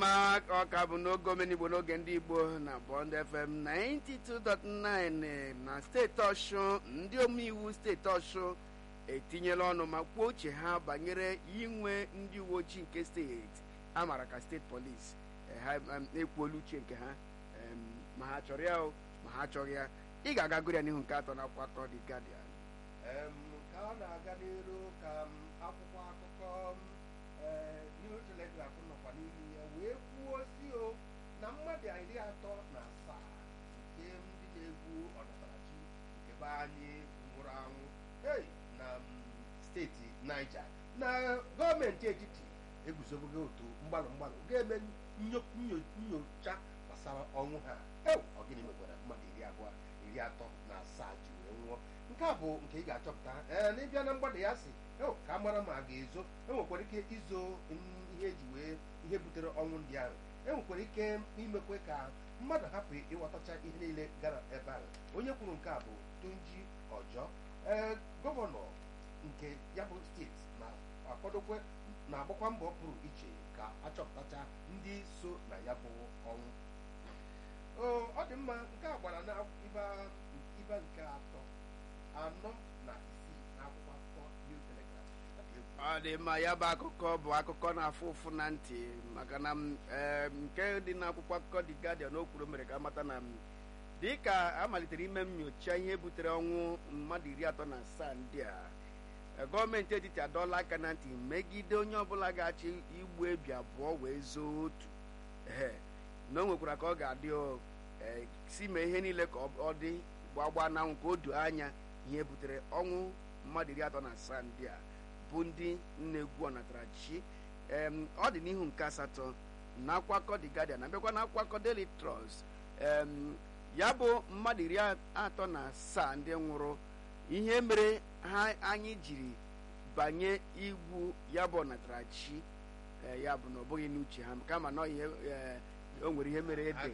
mma ọ ka bụ n'oge omenigbo n'oge ndị igbo na bond fm 92.9 na steeti ọshụ ndị omeiwu steeti ọshụ etinyela ọnụ ma kwuo uche ha banyere inwe ndị uwe ojii nke steeti a maara ka steeti polisi ha ekwuola uche nke ha ma ha chọrọ ya ma ha chọrọ ya ị ga-aga gụrụ ya n'ihu nke atọ na akwụkwọ akọ The Guardian ka ọ na-aga n'iru ka akwụkwọ akụkọ New Telegraph nọkwa n'ihu ya wee kwuo si o na mmadụ iri atọ na asaa nke ndị na-egwu ọnatarachi nke be anyị nwụrụ anwụ hey na steeti Niger na gọọmenti etiti eguzobogo otu mgbalụ mgbalụ ga-eme nyocha gbasara ọnwụ ha ọ gịnị mekwara mmadụ iri abụọ iri atọ na asaa ji wee nwụọ nke a bụ nke ị ga-achọpụta ee n'ịbịa na mgbada ya si ka a mara ma a ga-ezo enwekwara ike izo ihe eji wee ihe butere ọnwụ ndị ahụ enwekwara ike imekwe ka mmadụ hapụ ịghọtacha ihe niile gara ebe ahụ onye kwuru nke a bụ Tunji Ojo ee gọvanọ nke ya bụ steeti na-akwadokwe na-agbakwa mbọ pụrụ iche ka achọpụtacha ndị so na ya bụ ọnwụ ọ dị mma nke a gbara na ibe nke atọ anọ na isii n'akwụkwọ akụkọ New Telegraph ọ dị mma ya bụ akụkọ bụ akụkọ na-afụ ụfụ na ntị maka na nke dị n'akwụkwọ akụkọ The Guardian o kwuru mere ka amata na dị ka a malitere ime nyocha ihe butere ọnwụ mmadụ iri atọ na asaa ndị a gọọmenti etiti adọọla aka na ntị megide onye ọbụla ga-achị igbu ebi abụọ wee zoo otu ee na o nwekwara ka ọ ga-adị si mee ihe niile ka ọ dị gbagba n'anwụ ka o doo anya ihe butere ọnwụ mmadụ iri atọ na asaa ndị a bụ ndị na-egwu ọnatarachi ọ dị n'ihu nke asatọ na akwakọ The Guardian na bịakwa na akwakọ Daily Trust ya bụ mmadụ iri atọ na asaa ndị nwụrụ ihe mere ha anyị jiri banye igwu ya bụ ọnatarachi ya bụ na ọ bụghị n'uche ha kama na ihe o nwere ihe mere ede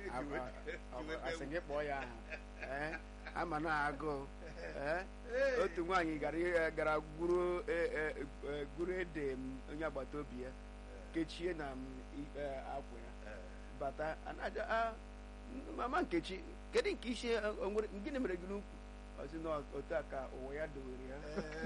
asị gị kpọọ ya aha ama na agụụ otu nwaanyị gara gwuru ede onye agbata obi ya kechie na akwa ya bata mama nkechi kedu nke isi gịnị mere gị n'ukwu ọsị na otu a ka ụwa ya dowere ya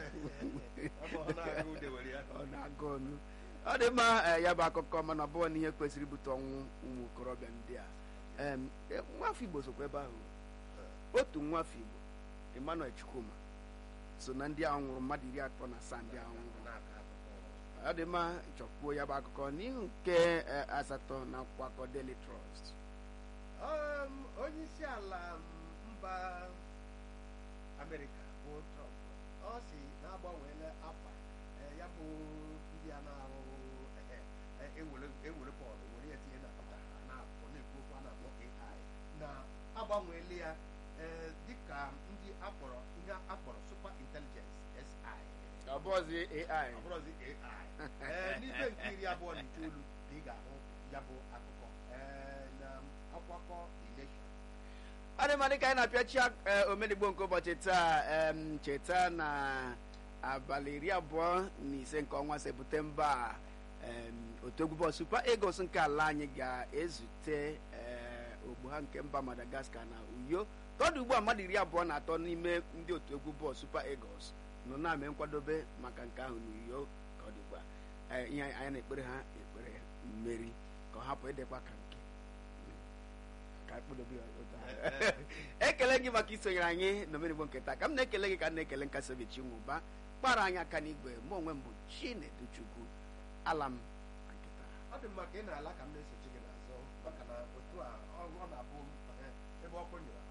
ọ na-agụ ọnụ ọ dị mma ya bụ akụkọ mana ọ bụghị n'ihe kwesịrị ibute ọnwụ ụmụ okorobịa ndị a nwafọ igbo sokwa ebe ahụ otu nwafọ igbo Emmanuel Chukwuma so na ndị ahụ nwụrụ mmadụ iri atọ na asaa ndị ahụ nwụrụ ọ dị mma chọkwuo ya bụ akụkọ n'ihu nke asatọ na akwụkwọ Daily Trust onye isi ala mba Amerịka bụ Trump ọ si na-agbanweela afa ya bụ ndị a na-arụ ewere bọọlụ were ya tinye na na-akpọ na-ekwu okwu a na-akpọ AI na-agbanweela ya dịka ndị akpọrọ ihe akpọrọ super intelligence SI ọbụzi AI ọbụrụzi AI n'ibe nke iri abụọ na itoolu ka ị ga-ahụ ya bụ akụkọ na akwakọ election ọ dị mma dịka anyị na-apịachi omenigbo nke ụbọchị taa cheta na abalị iri abụọ na ise nke ọnwa septemba otu egwu bọọlụ Super Eagles nke ala anyị ga-ezute ogbu ha nke mba Madagascar na Uyo tọdụ ugbu a mmadụ iri abụọ na atọ n'ime ndị otu egwu bọọlụ Super Eagles nọ na-ame nkwadobe maka nke ahụ n'Uyo ka ọ dị ugbu a ihe anyị na-ekpere ha ekpere mmeri ka ọ hapụ ịdịkwa ka nke ekele gị maka isonyere anyị n'omenigbo nke taa ka m na-ekele gị ka m na-ekele nkasi obi Chinwụba kpara anyị aka n'igwe mụ onwe m bụ Chineduchukwu ala m na nkịta ọ dị mma ka ị na-ala ka m na-esochi gị n'azụ maka na otu a ọ na-abụ ebe ọkụ nyere